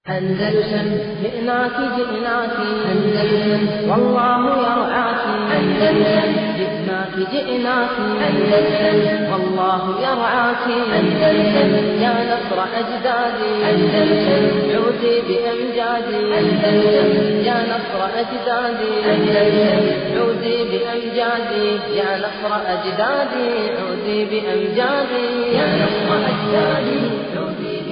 أندلسن جئناك جئناك أندلسن والله يرعاك أندلسن جئناك جئناك أندلسن والله يرعاك أندلسن يا نصر أجدادي أندلسن عودي بأمجادي أندلسن يا نصر أجدادي أندلسن عودي بأمجادي يا نصر أجدادي عودي بأمجادي يا نصر أجدادي عودي بأمجادي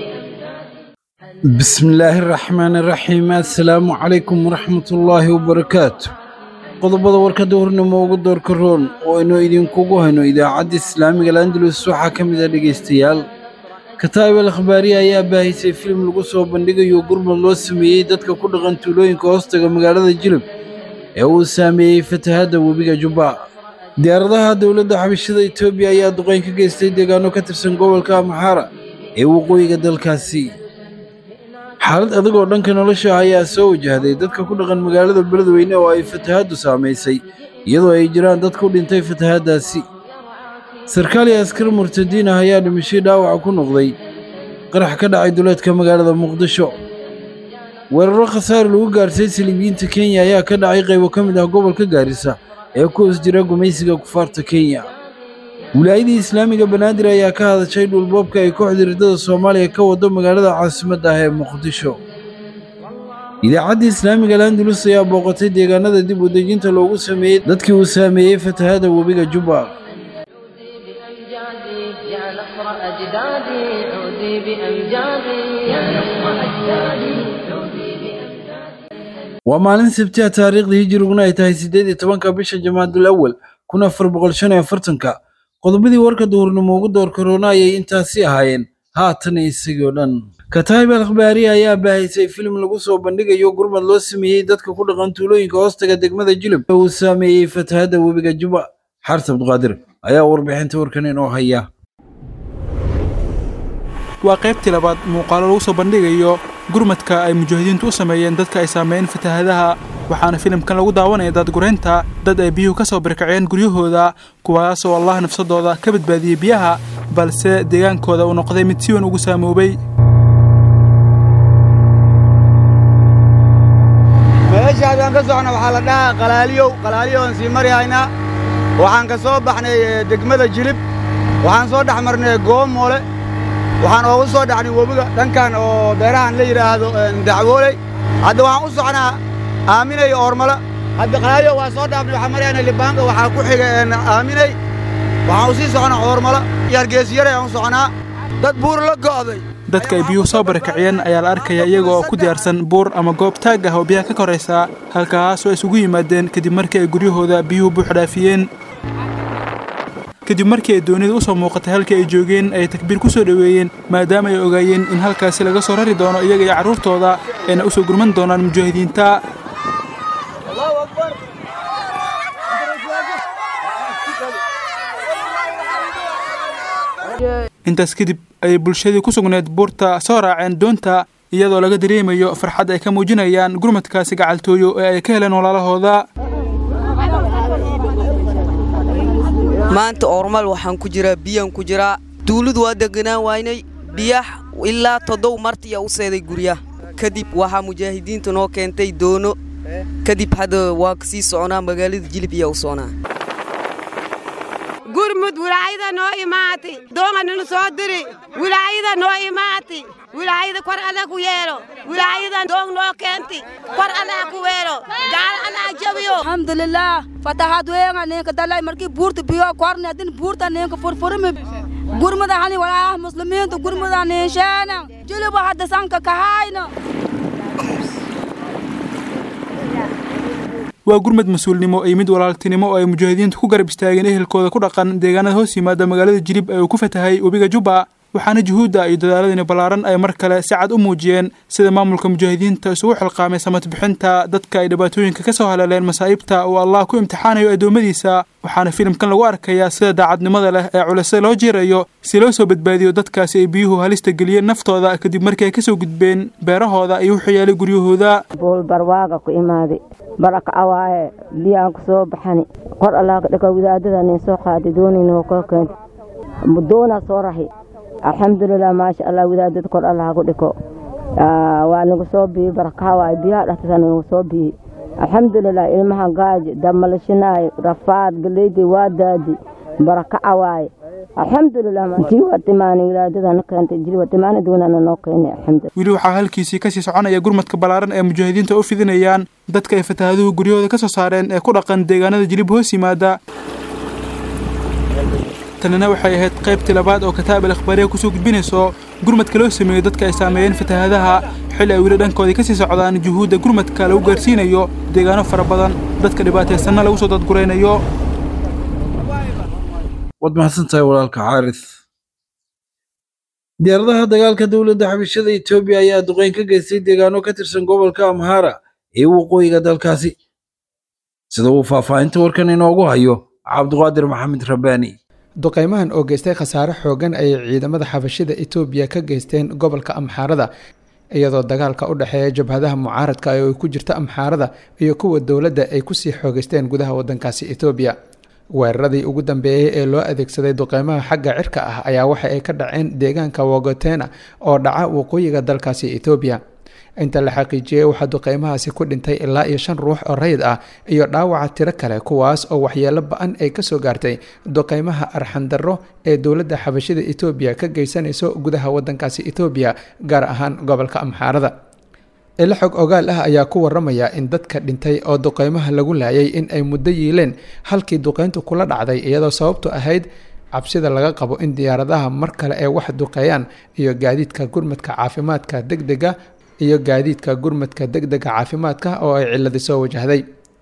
bismillaahi raxmaani raxiim assalaamu calaykum waraxmatullaahi wabarakaatu qodobada warkadda hornimo ugu doorka roon oo aynu idinkugu hayno idaacadda islaamiga landalus waxaa ka mid a dhegaystayaal kataa'ib al akhbaariya ayaa baahisay filim lagu soo bandhigayo gurmad loo sameeyey dadka ku dhaqan tuulooyinka hoostaga magaalada jilib ee uu saameeyey fatahaadda webiga jubba diyaaradaha dowladda xabashada etoobiya ayaa duqayn ka geystay deegaano ka tirsan gobolka amxaara ee waqooyiga dalkaasi xaalad adag oo dhanka nolosha ah ayaa soo wajahday dadka ku dhaqan magaalada beledweyne oo ay fatahaaddu saamaysay iyadoo ay jiraan dad ku dhintay fatahaaddaasi sarkaal iyo askar murtadiin ah ayaa dhimashay dhaawaca ku noqday qarax ka dhacay duleedka magaalada muqdisho weeraro khasaare lagu gaarsiiyey saliibiyiinta kenya ayaa ka dhacay qaybo ka mid ah gobolka gaarisa ee ku hoos jira gumaysiga kufaarta kenya wilaayadii islaamiga banaadir ayaa ka hadashay dhulboobka ay kooxda riddada soomaaliya ka wado magaalada caasimadda ah ee muqdisho idaacadda islaamiga landulus ayaa booqatay deegaanada dib u dejinta loogu sameeyey dadkii uu saameeyey fatahaadda webiga jubba بأمجادي يا نصر أجدادي عودي بأمجادي يا نصر أجدادي عودي بأمجادي waa maalin sabtiha taariikhdii hijiriguna ay tahay siddeed iyo tobanka bisha jamaadul awal kun afar boqol shan iyo afartanka qodobadii warka duhurnimo ugu door karoona ayay intaasi ahaayeen haatan isagii oo dhan kataa'ib al akhbaariya ayaa baahisay filim lagu soo bandhigayo gurmad loo sameeyey dadka ku dhaqan tuulooyinka hoostaga degmada jilib ee uu saameeyey fatahaadda webiga juba xarta abduqaadir ayaa warbixinta warkan inoo haya waa qaybtii labaad muuqaalo lagu soo bandhigayo gurmadka ay mujaahidiintu u sameeyeen dadka ay saameeyeen fatahaadaha waxaana filimkan lagu daawanaya daadguraynta dad ay biyuhu ka soo barkaceen guryahooda kuwaasoo allah nafsadooda ka badbaadiyey biyaha balse deegaankooda uu noqday mid si weyn ugu saamoobay meesha haddaan ka socno waxaa la dhahaa qalaaliyow qalaaliyow aan sii mari haynaa waxaan ka soo baxnay eh, degmada jilib waxaan soo dhex marnay goomoole waxaan oogu soo dhacnay webiga dhankan oo beerahan la yidhaahdo eh, dacwooley hadda waxaan u socnaa aaminay oormala hadda qalaaliyow waa soo dhaafnay waxaan marayna libaanka waxaa ku xiga eh, aaminay waxaan u sii socnaa oormala iyo hargeysiyare aan u socnaa dad buur la go'day dadka ay biyuhu soo barakaciyeen ayaa la arkaya iyaga oo ku diyaarsan buur ama goob taag ah oo biyaha ka koraysa halkaasoo isugu yimaadeen kadib markii ay guryahooda biyuhu buuxdhaafiyeen kadib markii ay doonida u soo muuqatay halkii ay joogeen ay takbiir ku soo dhoweeyeen maadaama ay ogaayeen in halkaasi laga soo rari doono iyaga iyo carruurtooda ayna u soo gurman doonaan mujaahidiinta intaas kadib ayay bulshadii ku sugneed buurta soo raaceen doonta iyadoo laga dareemayo farxad ay ka muujinayaan gurmadkaasi gacaltooyo ee ay ka heleen walaalahooda maanta oormal waxaan ku jiraa biyaan ku jiraa duulidu waa deganaan waynay biyax ilaa toddob martiya u seeday guryaha kadib waxaa mujaahidiinta noo keentay doono kadib hadda waa kasii soconaa magaalada jilib iyaa u soconaa gurmud wilaayada noo imaatay doonga ninu soo diri wilaayada noo imaatay wilaayada kor alla ku yeelo wilaayada doong noo keenti kor alla ku weelo gaal alla jabiyo alhamdulillah fatahaad weynga ninka dalay markii buurta biyo korne adin buurta ninka furfurmi gurmada hani walaah muslimiinta gurmada ninsheena jiliba hadda sanka kahayna waa gurmad mas-uulnimo iyo mid walaaltinimo oo ay mujaahidiintu ku garab istaageen ehelkooda ku dhaqan deegaanada hoos yimaada magaalada jilib ee uu ku fatahay webiga jubba waxaana juhuudda iyo dadaaladani ballaaran ay mar kale si cad u muujiyeen sida maamulka mujaahidiinta isugu xilqaamay samad bixinta dadka ay dhibaatooyinka ka soo haleeleen masaa'ibta uu allah ku imtixaanayo addoommadiisa waxaana filimkan lagu arkayaa sida daacadnimada leh ee culise loo jiirayo si loo soo badbaadiyo dadkaasi ay biyuhu halista geliyeen naftooda kadib markii ay ka soo gudbeen beerahooda iyo wuxuu yaalay guryahooda bool barwaaga ku imaaday baraka awaaye biyaan ku soo baxani qor allaa ka dhaka wadaadada nin soo qaaday doonayna koo keentay doonaa soo rahi alxamdulilah maasha allah wadaadada kor allah ku dhiko waa nagu soo biyey barakaha waay biyaha dhextasa nagu soo biyey alxamdulilah ilmaha gaaji damalashinaay rafaad galeydii waa daadi barakaca waaye alxamdulilah intii waa timaani wilaadadana keentay jiri waa timaani duunana noo keenay alxamdulilah weli waxaa halkiisii kasii soconaya gurmadka ballaaran ee mujaahidiinta u fidinayaan dadka ay fatahaaduhu guryahooda ka soo saareen ee ku dhaqan deegaanada jilib hoos yimaada tanina waxay ahayd qaybtii labaad oo kataab al akhbaariya kusoo gudbinayso gurmadka loo sameeyo dadka ay saameeyeen fatahaadaha xilli ay weli dhankoodii kasii socdaan juhuudda gurmadka lagu gaarsiinayo deegaano fara badan dadka dhibaataysanna lagu soo dadguraynayo waad mahadsantahay walaalka xaaris diyaaradaha dagaalka dowladda xabashada etoobiya ayaa duqeyn ka geystay deegaano ka tirsan gobolka amhara ee waqooyiga dalkaasi sida uu faahfaahinta warkan inoogu hayo cabduqaadir maxamed rabbaani duqeymahan oo geystay khasaare xoogan ayay ciidamada xabashida etoobiya ka geysteen gobolka amxaarada iyadoo dagaalka u dhexeeya jabhadaha mucaaradka oo ay ku jirta amxaarada iyo kuwa dowladda ay kusii xoogeysteen gudaha wadankaasi etoobiya weeraradii ugu dambeeyey ee loo adeegsaday duqeymaha xagga cirka ah ayaa waxa ay ka dhaceen deegaanka wogotena oo dhaca waqooyiga dalkaasi etoobiya inta la xaqiijiyey waxaa duqeymahaasi ku dhintay ilaa iyo shan ruux oo rayid ah iyo dhaawaca tiro kale kuwaas oo waxyeelo ba-an ay kasoo gaartay duqeymaha arxandarro ee dowladda xabashida etoobiya ka geysanayso gudaha wadankaasi etoobiya gaar ahaan gobolka amxaarada ilo xog ogaal ah ayaa ku waramaya in dadka dhintay oo duqeymaha lagu laayay in ay muddo yiileen halkii duqeyntu kula dhacday iyadoo sababtu ahayd cabsida laga qabo in diyaaradaha mar kale ay wax duqeeyaan iyo gaadiidka gurmadka caafimaadka degdega iyo gaadiidka gurmadka degdega caafimaadka oo ay ciladi soo wajahday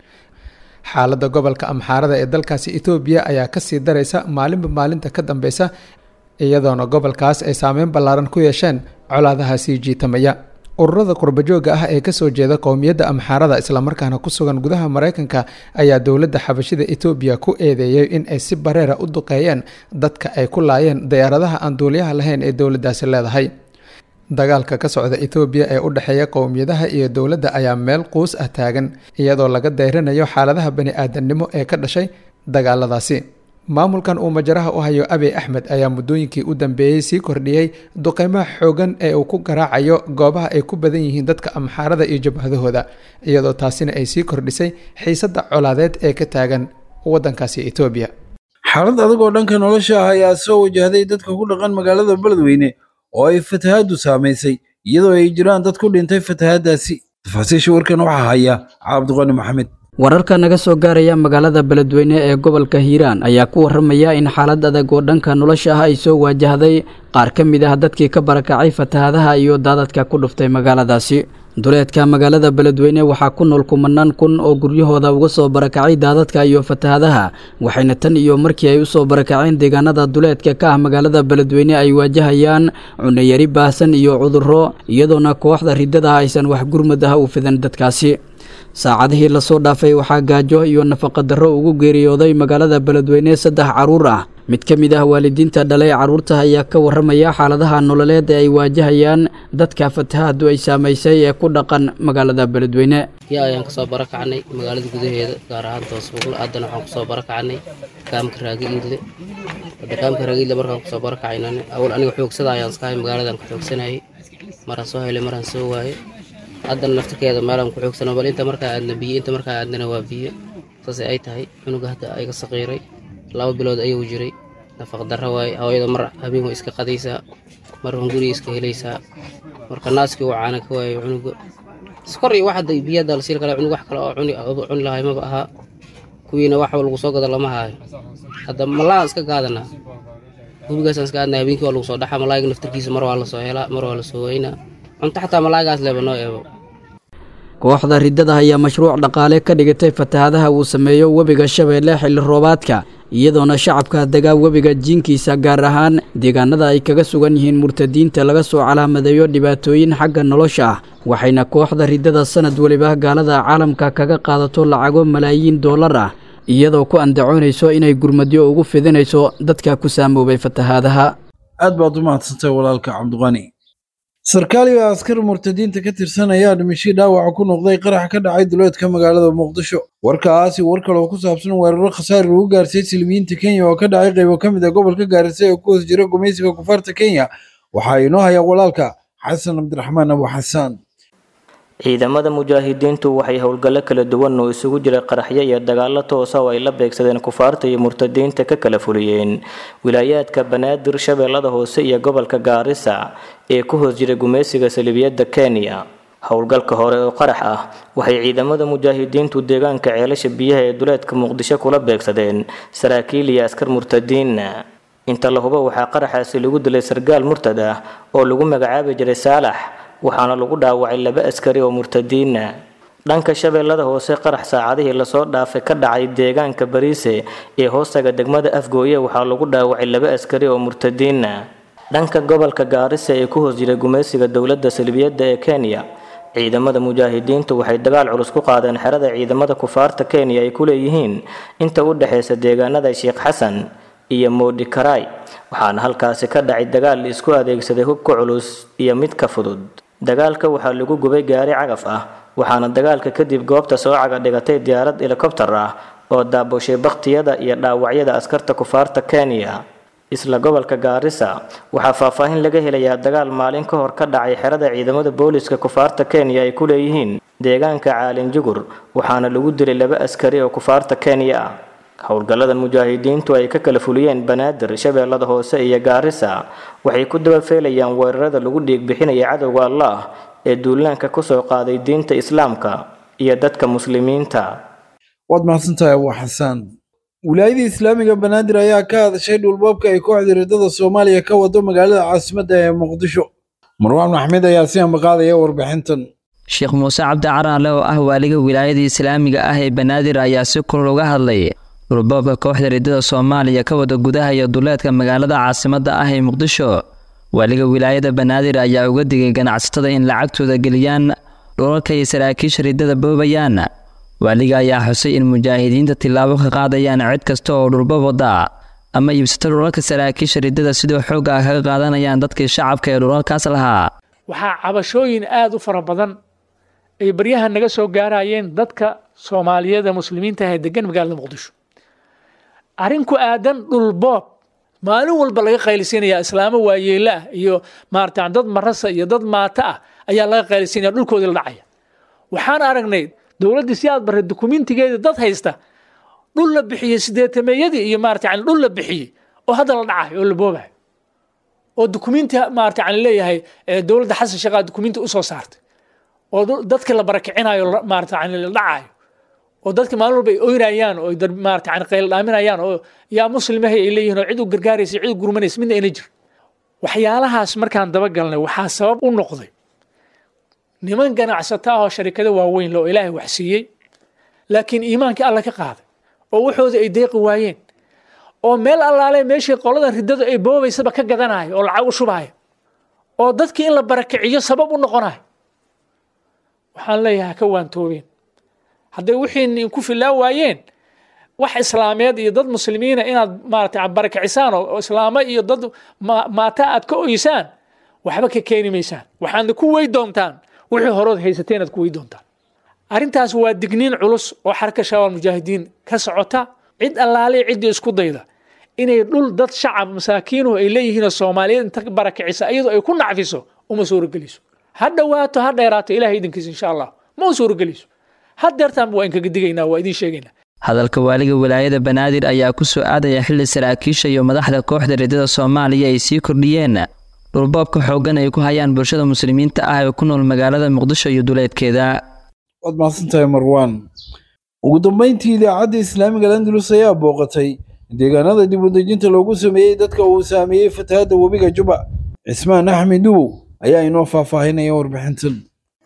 xaaladda gobolka amxaarada ee dalkaasi etoobiya ayaa kasii daraysa maalinba maalinta ka dambeysa iyadoona gobolkaas ay saameyn ballaaran ku yeesheen colaadaha sii jiitamaya ururada qurbajooga ah ee kasoo jeeda qowmiyadda amxaarada islamarkaana ku sugan gudaha mareykanka ayaa dowladda xabashida etoobiya ku eedeeyey in ay si bareera u duqeeyeen dadka ay ku laayeen diyaaradaha aan duuliyaha lahayn ee dowladdaasi leedahay dagaalka ka socda etoobiya ee u dhexeeya qowmiyadaha iyo dowladda ayaa meel quus ah taagan iyadoo laga dayranayo xaaladaha bani aadamnimo ee ka dhashay dagaaladaasi maamulkan uu majaraha u hayo abiy axmed ayaa muddooyinkii u dambeeyey sii kordhiyey duqeymaha xoogan ee uu ku garaacayo goobaha ay ku badan yihiin dadka amxaarada iyo jabhadahooda iyadoo taasina ay sii kordhisay xiisadda colaadeed ee ka taagan waddankaasi etoobiya xaalad adag oo dhanka nolosha ah ayaa soo wajahday dadka ku dhaqan magaalada beledweyne oo ay fatahaaddu saamaysay iyadoo ay jiraan dad ku dhintay fatahaaddaasi tafaasiisha warkan waxaa haya cabdiqani maxamed wararka naga soo gaaraya magaalada beledweyne ee gobolka hiiraan ayaa ku waramaya in xaalad adag oo dhanka nolosha ah ay soo waajahday qaar ka mid ah dadkii ka barakacay fatahaadaha iyo daadadka ku dhuftay magaaladaasi duleedka magaalada beledweyne waxaa ku nool kumanaan kun oo guryahooda uga soo barakacay daadadka iyo fatahaadaha waxayna tan iyo markii ay usoo barakaceen deegaanada duleedka ka ah magaalada beledweyne ay waajahayaan cunayari baahsan iyo cudurro iyadoona kooxda riddada aysan wax gurmad ah u fidan dadkaasi saacadihii lasoo dhaafay waxaa gaajo iyo nafaqadarro ugu geeriyooday magaalada beledweyne saddex carruur ah mid ka mid ah waalidiinta dhalay carruurta ayaa ka warramaya xaaladaha nololeed ee ay waajahayaan dadka fatahaadu ay saamaysay ee ku dhaqan magaalada beledweyne ya ayaan kasoo barakacnay magaalada gudaheeda gaar ahaan toosbuuqle haddana waxaan kusoo barakacnay kaamka raagi iidle hadda kaamka raagi iidle markaan kusoo barakacaynan awal aniga xoogsada ayaan iskahay magaaladan ku xoogsanayay maraan soo helay maraan soo waaye haddana naftirkeeda meelaan ku xoogsano bal inta markaa aadna biyo inta markaa aadnana waa biyo saasay ay tahay cunuga hadda ayga saqiiray laba bilood ayuu jiray nafaq darro waaye hooyada mar habeen way iska qadaysaa mar hunguriga iska helaysaa marka naaskii uu caana ka waayo cunuga skor iyo wax hadda biyo hadda lasiil kale cunug wax kale oo cuni cuni lahay maba ahaa kuwiina wax lagu soo gado lama haayo hadda malaa iska gaadanaa gubigaasaan iska aadnaa habeenkii waa lagu soo dhaxaa malaayiga naftarkiisa mar waa lasoo helaa mar waa lasoo weynaa cunto xataa malaagaas leeba noo eebo kooxda riddada ayaa mashruuc dhaqaale ka dhigatay fatahaadaha uu sameeyo webiga shabeelle xilli roobaadka iyadoona shacabka degaa webiga jiinkiisa gaar ahaan deegaanada ay kaga sugan yihiin murtadiinta laga soo calaamadeeyo dhibaatooyin xagga nolosha ah waxayna kooxda riddada sanad weliba gaalada caalamka kaga qaadato lacago malaayiin dollar ah iyadoo ku andacoonayso inay gurmadyo ugu fidinayso dadka ku saamoobay fatahaadaha aad baad u mahadsantay walaalka cabdiqani sarkaal iyo askar murtadiinta ka tirsan ayaa dhimashii dhaawaca ku noqday qarax ka dhacay duleedka magaalada muqdisho warkaasi war kaloo ku saabsan weeraro khasaar lagu gaarsiiyey silmiyiinta kenya oo ka dhacay qaybo ka mid a gobolka gaarisa ee ku hoos jira gumaysiga kufaarta kenya waxaa inoo haya walaalka xasan cabdiraxmaan abu xasaan ciidamada mujaahidiintu waxay howlgallo kala duwan oo isugu jira qaraxyo iyo dagaallo toosa oo ay la beegsadeen kufaarta iyo murtadiinta ka kala fuliyeen wilaayaadka banaadir shabeellada hoose iyo gobolka gaarisa ee ku hoos jira gumaysiga salibiyadda kenya howlgalka hore oo qarax ah waxay ciidamada mujaahidiintu deegaanka ceelasha biyaha ee duleedka muqdisho kula beegsadeen saraakiil iyo askar murtadiinna inta la hubo waxaa qaraxaasi lagu dilay sargaal murtad ah oo lagu magacaabi jiray saalax waxaana lagu dhaawacay laba askari oo murtadiina dhanka shabeellada hoose qarax saacadihii lasoo dhaafay ka dhacay deegaanka bariise ee hoostaga degmada afgooye waxaa lagu dhaawacay laba askari oo murtadiina dhanka gobolka gaarisa ee ku hoos jira gumaysiga dowladda salbiyadda ee kenya ciidamada mujaahidiintu waxay dagaal culus ku qaadeen xerada ciidamada kufaarta kenya ay ku leeyihiin inta u dhexaysa deegaanada sheekh xasan iyo moodhikaray waxaana halkaasi ka dhacay dagaal la isku adeegsaday hubka culus iyo mid ka fudud dagaalka waxaa lagu gubay gaari cagaf ah waxaana dagaalka kadib goobta soo caga dhigatay diyaarad helikobtar ah oo daaboshay bakhtiyada iyo dhaawacyada askarta kufaarta kenya isla gobolka gaarisa waxaa faahfaahin laga helayaa dagaal maalin ka hor ka dhacay xerada ciidamada booliska kufaarta kenya ay ku leeyihiin deegaanka caalin jugur waxaana lagu dilay laba askari oo kufaarta kenya ah howlgallada mujaahidiintu ay ka kala fuliyeen banaadir shabeellada hoose iyo gaarisa waxay ku dabafeelayaan weerarada lagu dhiig bixinaya cadowga allah ee duulaanka kusoo qaaday diinta islaamka iyo dadka muslimiinta waad mahadsantahay abu xasaan wilaayada islaamiga banaadir ayaa ka hadashay dhulboobka ay kooxda riddada soomaaliya ka wado magaalada caasimadda ee muqdisho marwaan maxmed ayaa si ambaqaadaya warbixintan sheekh muuse cabdi caraale oo ah waaliga wilaayada islaamiga ah ee banaadir ayaa si kulul uga hadlay dhulboobka kooxda riddada soomaaliya ka wada gudaha iyo duleedka magaalada caasimadda ah ee muqdisho waaliga wilaayada banaadir ayaa uga digay ganacsatada in lacagtooda geliyaan dhulalka iyo saraakiisha riddada boobayaan waaliga ayaa xusay in mujaahidiinta tillaabo ka qaadayaan cid kasta oo dhulboob wada ama iibsata dhulalka saraakiisha riddada sidoo xoogga ah kaga qaadanayaan dadkii shacabka ee dhulalkaas lahaa waxaa cabashooyin aada u fara badan ay baryahan naga soo gaarayeen dadka soomaaliyeed ee muslimiinta ah ee degan magaalada muqdisho arrin ku aadan dhulboob maalin walba laga qaylisinaya islaamo waayeelo ah iyo maarata dad marasa iyo dad maata ah ayaa laga qaylisinaya dhulkoodii la dhacaya waxaan aragnay dowladdii si aad barray dukumentigeeda dad haysta dhul la bixiyey sideetameeyadii iyo maarata yani dhul la bixiyey oo hadda la dhacayo oo la boobayo oo dukumenti maarata yani leeyahay dowladda xasan sheekhaa dukumenti usoo saartay oo dadkii la barakicinayo maarata yani la dhacayo oo dadka maalin walba ay oynayaan oo maarata yani qayl dhaaminayaan oo yaa muslimahay ay leeyihiin oo cid u gargaaraysa cid u gurmanaysa midna ayna jir waxyaalahaas markaan dabagalnay waxaa sabab u noqday niman ganacsata ah oo sharikado waaweyn le oo ilaahay wax siiyey laakiin iimaankii alla ka qaaday oo waxooda ay deeqi waayeen oo meel allaale meeshii qoladan riddadu ay boobaysaba ka gadanayo oo lacag u shubaayo oo dadkii in la barakiciyo sabab u noqonayo waxaan leeyahay ha ka waantoobeen hadday wixii ku filaa waayeen wax islaameed iyo dad muslimiina inaad maarata barakicisaan oo islaamo iyo dad maata aad ka oysaan waxba ka keeni maysaan waxaadna ku wey doontaan wixii horood haysateen aad ku wey doontaan arrintaas waa digniin culus oo xarka shabaab mujaahidiin ka socota cid allaale ciddii isku dayda inay dhul dad shacab masaakiinuhu ay leeyihiinoo soomaaliyeed inta barakicisa iyadoo ay ku nacfiso uma suurogeliso ha dhowaato ha dheeraato ilahay idinkiisa insha allah ma u suurogeliso hadeertaanba waa inkaga digaynaa waa idiin sheegaynaa hadalka waaliga wilaayada banaadir ayaa ku soo aadaya xilli saraakiisha iyo madaxda kooxda riddada soomaaliya ay sii kordhiyeen dhulboobka xooggan ay ku hayaan bulshada muslimiinta ah ee ku nool magaalada muqdisho iyo duleedkeeda waad mahadsantahay marwaan ugu dambeyntii idaacadda islaamiga landulus ayaa booqatay deegaanada dib u dejinta loogu sameeyey dadka uu saameeyey fatahaadda webiga juba cismaan axmed duwow ayaa inoo faahfaahinaya warbixintan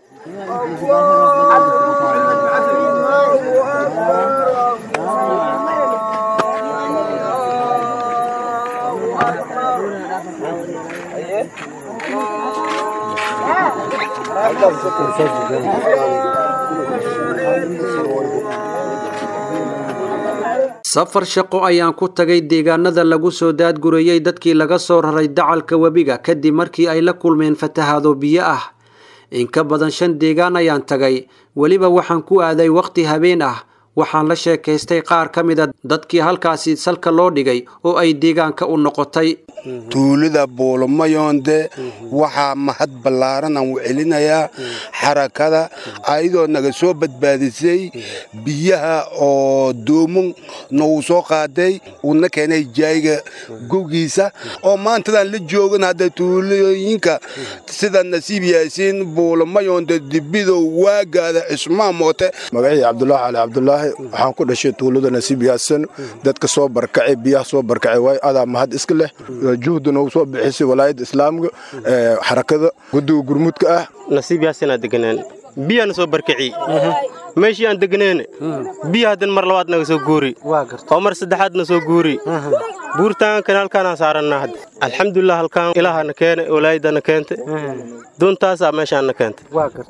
safar shaqo ayaan ku tagay deegaanada lagu soo daadgurayey dadkii laga soo raray dacalka webiga kadib markii ay la kulmeen fatahaado biyo ah in ka badan shan deegaan ayaan tagay weliba waxaan ku aaday wakhti habeen ah waxaan la sheekaystay qaar ka mid a dadkii halkaasi salka loo dhigay oo ay deegaanka u noqotay tuulada buulumayoonde waxaa mahad ballaaran aan u celinayaa xarakada ayadoo naga soo badbaadisay biyaha oo doomun nagu soo qaaday uuna keenay jaayiga gowgiisa oo maantadan la joogan hadda tuulooyinka sida nasiib yaasiin buulumayoonde dibidow waagaada cismaan moote magacii cabdulaahi cali cabdulaahi waxaan ku dhashay tuulada nasiib yaasan dadka soo barkacay biyaha soo barkacay waay adaa mahad iska leh juhdi noogu soo bixisay walaayadda islaamka xarakada guddiga gurmudka ah nasiib yaasanaa deganaan biyaana soo barkaci meeshii aan degneen biya haddan mar labaad naga soo guuri oo mar saddexaadna soo guuri buurtaankan halkaanaan saarannaa hadda alxamdulilah halkaan ilaahana keene walaayadana keente doontaasaa meeshaana keente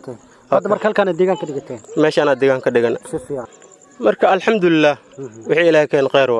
hadda marka halkaana deegaan ka dhigateen meeshaanaa deegaan ka dhigana marka alxamdulilah wixii ilaahay keen kheyr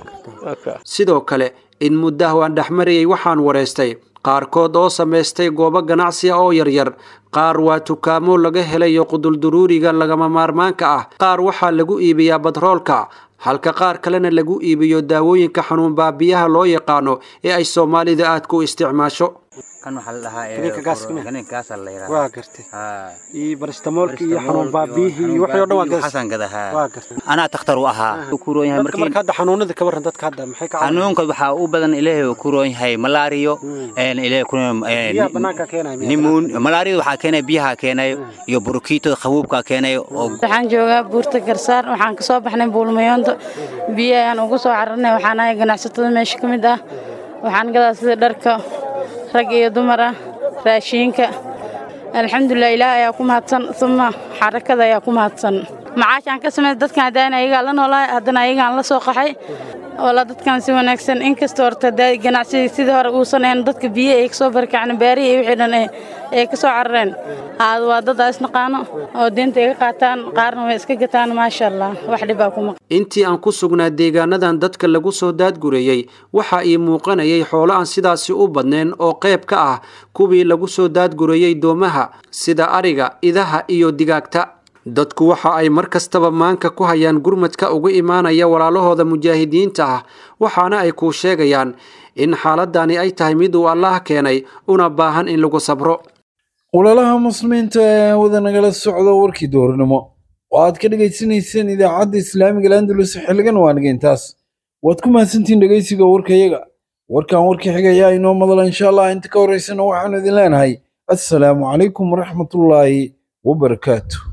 waaye sidoo kale in muddaha waan dhexmarayay waxaan wareystay qaarkood oo samaystay goobo ganacsiya oo yaryar qaar waa tukaamo laga helayo qudulduruuriga lagama maarmaanka ah qaar waxaa lagu iibiyaa badroolka halka qaar kalena lagu iibiyo daawooyinka xanuun baabiyaha loo yaqaano ee ay soomaalida aad ku isticmaasho kan waxaa la dhahaa Kaniinka gaaska miya? kaniinkaasa la yidhaha waa gartay iyo baristamoolka iyo xanuun baabiyihii iyo wixii oo dhan waa gadas xasan gadahaa waa gartay anaa takhtar u ahaa ku roon yahay dadka marka hadda xanuunada ka warran dadka hadda maxay ka xanuunka waxaa u badan ilaahay uu ku roon yahay malaariyo een ilaahay ku biyaha bannaanka keenaya miya? nimuun malaariyada waxaa keenaya biyaha keenayo iyo burukiitada qabuubka keenayo oo waxaan joogaa buurta garsaar waxaan kasoo baxnay buulmayoonta biyo ayaan ugu soo cararnay waxaan ahay ganacsatada meesha ka mid ah waxaan gadaa sida dharka rag iyo dumar ah raashiinka alxamdulilah ilaah ayaa ku mahadsan uma xarakada ayaa ku mahadsan macaashaan ka samey dadkan haddaan ayagaa la noolahay haddana ayagaan la soo qaxay oola dadkan si wanaagsan inkastoo horta hadaa ganacsiga sidii hore uusan ahayn dadka biyo ay kasoo barkaceen beerihi iyo wixii dhan ay- ay ka soo carareen aad waa dad aa isnaqaano oo diinta iga qaataan qaarna way iska gataan maasha allah wax dhibaa kuma intii aan ku sugnaa deegaanadan dadka lagu soo daadgurayey waxaa ii muuqanayay xoolo aan sidaasi u badnayn oo qayb ka ah kuwii lagu soo daadgurayey doomaha sida ariga idaha iyo digaagta dadku waxa ay mar kastaba maanka ku hayaan gurmadka uga imaanaya walaalahooda mujaahidiinta ah waxaana ay kuu sheegayaan in xaaladani ay tahay mid uu allaah keenay una baahan in lagu sabro walaalaha muslimiinta ee hawada nagala socda warkii dooranimo oo aad ka dhegaysanayseen idaacadda islaamiga landulus xiligan waanigeentaas waad ku mahadsantihiin dhegaysiga warkayaga warkan warkii xigayaa inoo madala insha allah inta ka horeysana waxaanu idin leenahay assalaamu calaykum waraxmatullaahi wabarakaatu